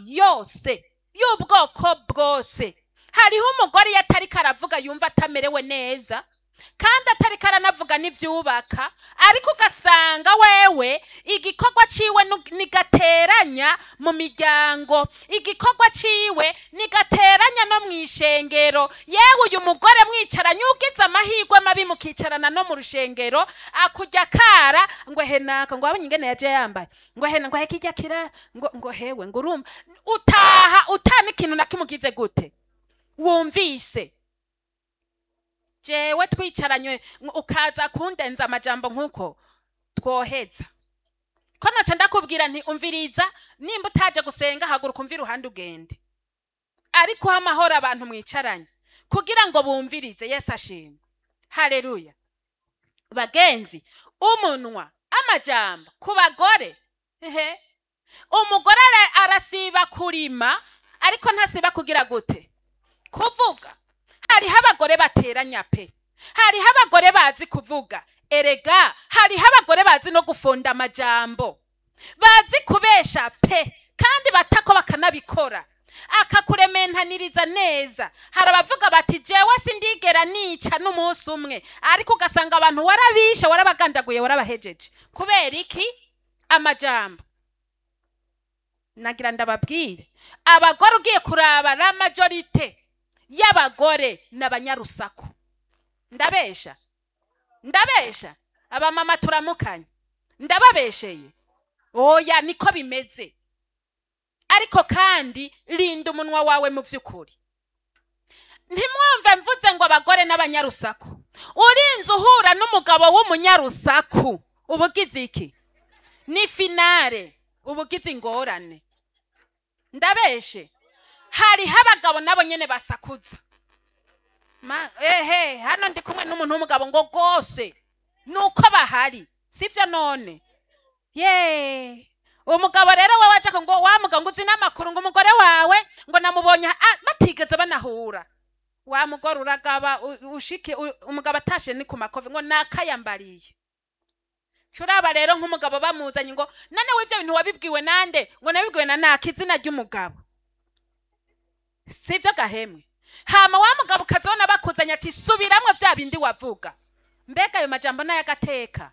yose y'ubwoko bwose hariho umugore iyo atariko aravuga yumva atamerewe neza kandi atariko aranavuga n'ivyubaka ariko ugasanga wewe igikorwa ciwe nu- nigateranya mu miryango igikorwa ciwe nigateranya no mw'ishengero yewe uyu mugore mwicaranye ugize amahirwe mabi mukicarana no mu rushengero akurya kara ngo henaka ngo wabonye ingene yaje yambaye ngo hena ngo hekijya kira ngo ngo hewe ngo urumva utaha utana ikintu na kimugize gute wumvise jewe twicaranye ng- ukaza kundenza amajambo nk'uko twoheza ko naca ndakubwira nti umviriza nimba utaje gusenga haguruka umvira uruhande ugende ariko uha amahoro abantu mwicaranye kugira ngo bumvirize yesu ashimwe haleluya bagenzi umunwa amajambo ku bagore ehe umugore ara- arasiba kurima ariko ntasiba kugira gute kuvuga hariho abagore bateranya pe hariho abagore bazi kuvuga erega hariho abagore bazi no gufunda amajambo bazi kubesha pe kandi batako bakanabikora akakurementaniriza neza hari abavuga bati jewe sindigera nica n'umunsi umwe ariko ugasanga abantu warabishe warabagandaguye warabahejeje kubera iki amajambo nagira ndababwire abagore ugiye kuraba la majorite y'abagore ni abanyarusaku ndabesha ndabesha abamama turamukanye ndababesheye oya niko bimeze ariko kandi rinda umunwa wawe mu by'ukuri ntimwumve mvuze ngo abagore n'abanyarusaku urinze uhura n'umugabo w'umunyarusaku uba ugize iki ni finare uba ugize ingorane ndabeshe hariho abagabo nabo nyene basakuza Ma- ehe hano ndi kumwe n'umuntu w'umugabo ngo rwose nuko bahari sibyo none ye umugabo rero we waje ngo wa mugabo ngo uzi n'amakuru ngo umugore wawe ngo namubonye ah, batigeze banahura wa mugore uragaba u- ushike u- umugabo atashe ni ku makofi ngo nakayambariye curaba rero nk'umugabo bamuzanye ngo none w'ivyo bintu wabibwiwe nande ngo nabibwiwe na naka izina ry'umugabo sibyo gahemwe hama wa mugabo ukazibona bakuzanye ati subiramwe vya bindi wavuga mbega ayo majambo n'ayagateka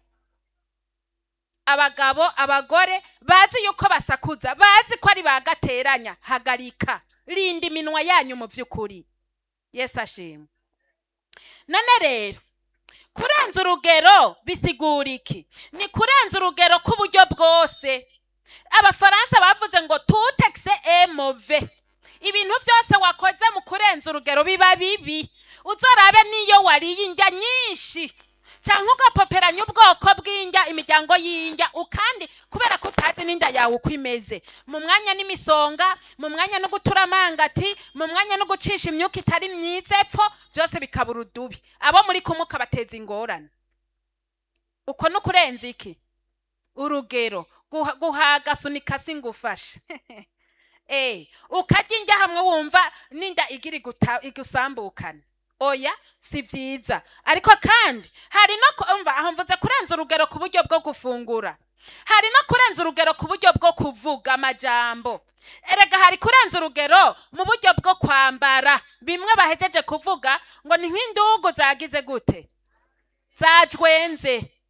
abagabo abagore bazi yuko basakuza bazi ko ari bagateranya hagarika rinda iminwa yanyu mu by'ukuri yesu ashimwe none rero kurenza urugero bisigura iki ni kurenza urugero k'uburyo bwose abafaransa bavuze ngo tutekise emove ibintu byose wakoze mu kurenza urugero biba bibi uzorabe n'iyo wariye indya nyinshi cyangwa ugapoperanya ubwoko bw'indya imiryango y'indya ukandi kubera ko utazi n'inda yawe uko imeze mu mwanya n'imisonga mu mwanya no gutura amangati mu mwanya no gucisha imyuka itari myiza epfo byose bikaba urudubi abo muri kumwe ukabateza ingorane uko ni ukurenza iki urugero guha- guhaga sunika singufashe eh ukarya indya hamwe wumva n'inda igira iguta- igusambukana oya si byiza ariko kandi hari no ku- umva aho mvuze kurenza urugero ku buryo bwo gufungura hari no kurenza urugero ku buryo bwo kuvuga amajambo erega hari kurenza urugero mu buryo bwo kwambara bimwe bahejeje kuvuga ngo ni nk'indugu zagize gute zajwenze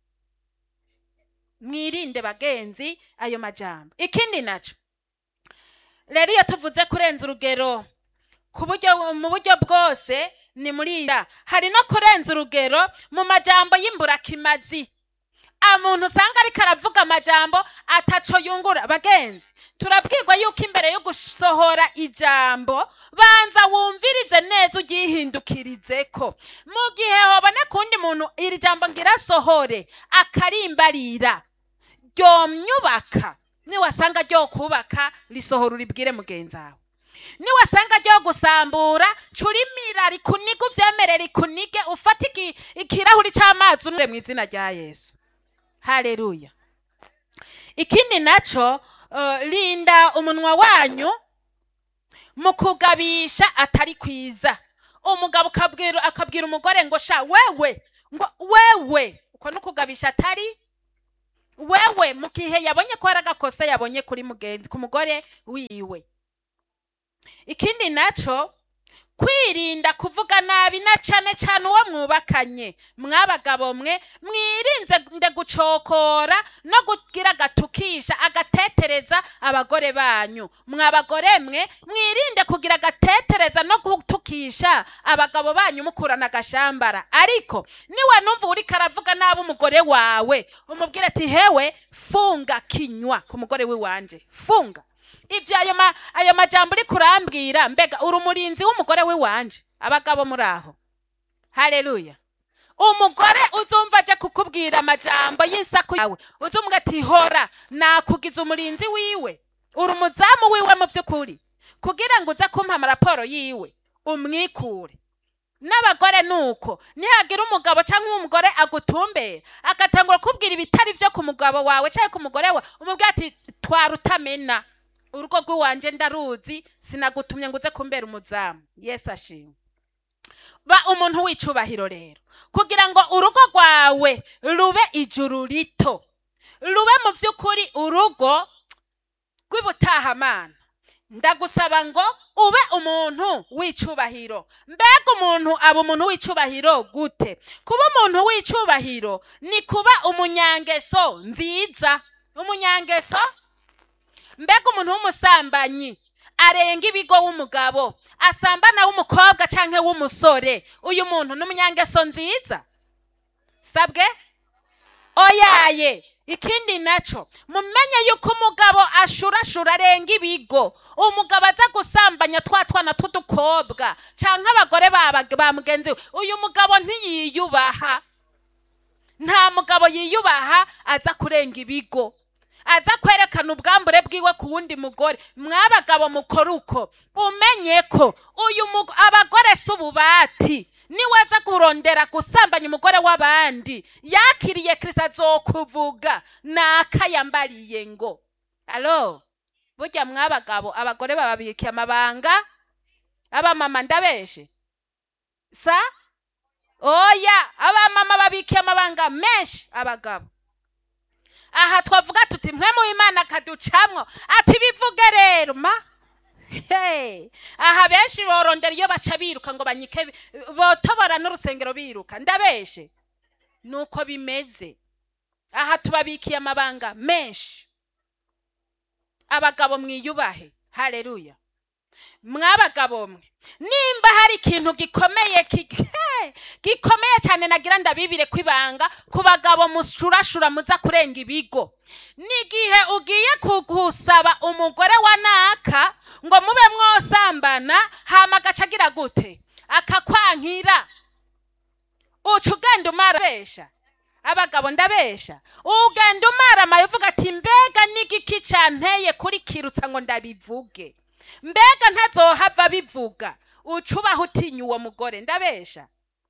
mwirinde bagenzi ayo majambo ikindi naco rero iyo tuvuze kurenza urugero ku buryo mu buryo bwose ni muri ira hari no kurenza urugero mu majambo y'imburakimazi umuntu usanga ariko aravuga amajambo ataco yungura bagenzi turabwirwa yuko imbere yo gusohora ijambo banza wumvirize neza ugyihindukirizeko mu gihe hoboneka uwundi muntu iri jambo ngira sohore akarimbarira ryomyubaka niwasanga ryo kubaka risohora uribwire mugenzi wawe niwasanga ryo gusambura curimira rikuniga uvyemere rikunige ufate iki- ikirahuri c'amazi unure mu izina rya yesu haleluya ikindi naco uh, linda umunwa wanyu mu kugabisha atari kwiza umugabo ukabwira akabwira umugore ngo sha wewe ngo wewe uko ni ukugabisha atari wewe mu gihe yabonye ko hari agakosa yabonye kuri mugenzi ku mugore wiwe ikindi naco kwirinda kuvuga nabi na cane cane uwo mwubakanye mwabagabo mwe mwirinze nde gucokora no kugira agatukisha agatetereza abagore banyu mwabagore mwe mwirinde kugira agatetereza no gutukisha abagabo banyu mukurana agashambara ariko niwe numva uriko aravuga nabi umugore wawe umubwire ati hewe funga kinywa ku mugore wiwanje funga ivyo ayo ma, ayo majambo uri kurambwira mbega uri umurinzi w'umugore wiwanje abagabo muri aho haleluya umugore uzumva aje kukubwira amajambo y'insaku yawe uzumva ati hora nakugize umurinzi wiwe uri umuzamu wiwe mu by'ukuri kugira ngo uze kumpa amaraporo yiwe umwikure n'abagore nuko nihagira umugabo cyangwa umugore agutumbera agatangura kubwira ibitari byo ku mugabo wawe cyangwa ku mugore we umubwira ati twara utamena urugo rw'iwanje ndaruzi sinagutumye ngo uze kumbera umuzamu yesu ashimwe ba umuntu w'icubahiro rero kugira ngo urugo rwawe rube ijuru rito rube mu by'ukuri urugo rw'ibutahamana ndagusaba ngo ube umuntu w'icubahiro mbega umuntu aba umuntu w'icubahiro gute kuba umuntu w'icubahiro ni kuba umunyangeso nziza umunyangeso mbega umuntu w'umusambanyi arenga ibigo w'umugabo asambana w'umukobwa cyangwa w'umusore uyu muntu ni umunyangeso nziza sabwe oyaye ikindi naco mumenye yuko umugabo ashurashura arenga ibigo umugabo aza gusambanya twa twana tw'udukobwa cyangwa abagore ba ba mugenzi we uyu mugabo ntiyiyubaha nta mugabo yiyubaha aza kurenga ibigo aza kwerekana ubwambure bwiwe ku wundi mugore mwabagabo mukora uko umenye ko uyu mugo- abagore si ububati niwe aza kurondera gusambanya umugore w'abandi yakiriye kirisa azokuvuga nakayambariye ngo alo burya mwabagabo abagore bababikiye amabanga abamama ndabeshe sa oya abamama babikiye amabanga menshi abagabo aha twavuga tuti mwe mu imana akaducamwo ati bivuge rero ma Hey, aha benshi borondera iyo baca biruka ngo banyike bi- botobora n'urusengero biruka ndabeshe nuko bimeze aha tubabikiye amabanga menshi abagabo mwiyubahe haleluya mwabagabo mwe nimba hari ikintu gikomeye ki- Hey, gikomeye cyane nagira ndabibire kwibanga ku bagabo mushurashura muza kurenga ibigo n'igihe ugiye kugusaba umugore wa naka ngo mube mwosambana hama agaca agira gute akakwankira uca ugenda umarabesha abagabo ndabesha ugenda umaramaye uvuga ati mbega n'igiki canteye kuri kirutsa ngo ndabivuge mbega ntazohava bivuga uca ubaho utinya uwo mugore ndabesha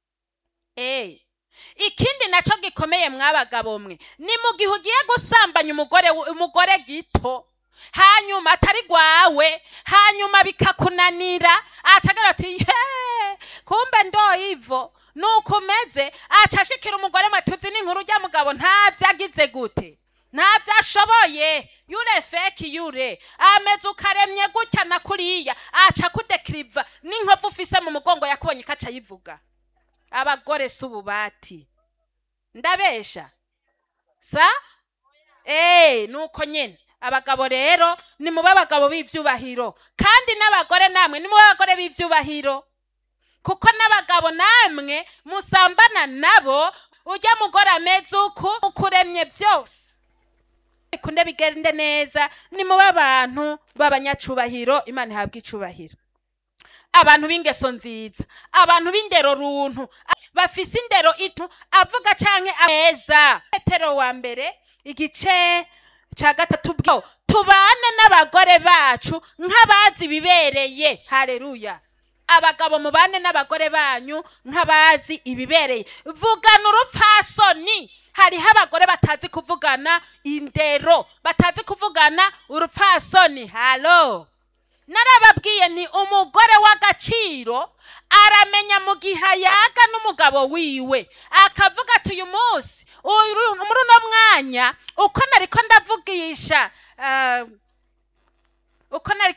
Eh. ikindi naco gikomeye mwabagabo mwe ni mu gihe ugiye gusambanya umugore umugore gito hanyuma atari gwawe hanyuma bikakunanira acagira ati ye kumbe ndo ivo nuko umeze aca ashikira umugore matuzi n'inkuru rya mugabo ntavyo agize gute ntavyo ashoboye yure feki yure ameze ukaremye gutya na kuriya aca kudekiriva n'inkovu ufise mu mugongo yakubonye ikaca yivuga abagore si ububati ndabesha sa eee nuko nyine abagabo rero ni mube abagabo b'ibyubahiro kandi n'abagore namwe ni mube abagore b'ibyubahiro kuko n'abagabo namwe musambana nabo ujya mugore ameze uku ukuremye byose bikunde bigende neza ni mube abantu b'abanyacubahiro imana ihabwa icubahiro abantu b'ingeso nziza abantu b'indero runtu a- bafise indero itu avuga canke ameza petero wa mbere igice ca gatatu bwo tubane n'abagore bacu nk'abazi ibibereye haleluya abagabo mubane n'abagore banyu nk'abazi ibibereye vugana urupfasoni hariho abagore batazi kuvugana indero batazi kuvugana urupfasoni halo narababwiye ni umugore w'agaciro aramenya mu gihe ayaga n'umugabo wiwe akavuga ati uyu munsi uru- muri uno mwanya uko nariko ndavugisha ah, uko nariko